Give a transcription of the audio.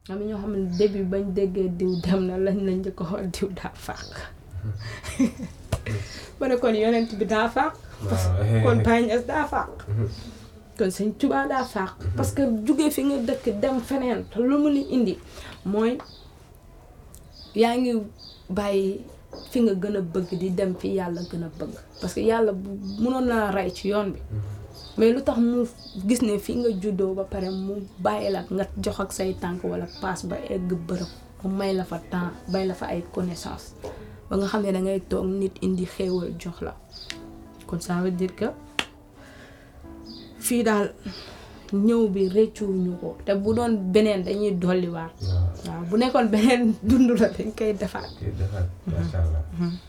am na ñoo xam ne début bañ déggee diw dem na lañ lañ njëkk a xool diw daa fàq ma ne kon yonent bi daa fàq waaw kon Baye Niass daa fàq kon sëñ Tuubaa daa fàq parce que jóge fi nga dëkk dem feneen te lu mu li indi mooy yaa ngi bàyyi fi nga gën a bëgg di dem fi yàlla gën a bëgg parce que yàlla bu mënoon na rey ci yoon bi mais lu tax mu gis ne fi nga juddoo ba pare mu bàyyi la nga jox ak say tànk wala paas ba egg bërëb mu may la fa temps bay la fa ay connaissance ba nga xam ne da ngay toog nit indi xéewal jox la kon ça veut dire que fii daal ñëw bi rëccuwuñu ko te bu doon beneen dañuy dolliwaat waaw waaw bu nekkoon beneen dund la dañ koy defaat kii defar macha allah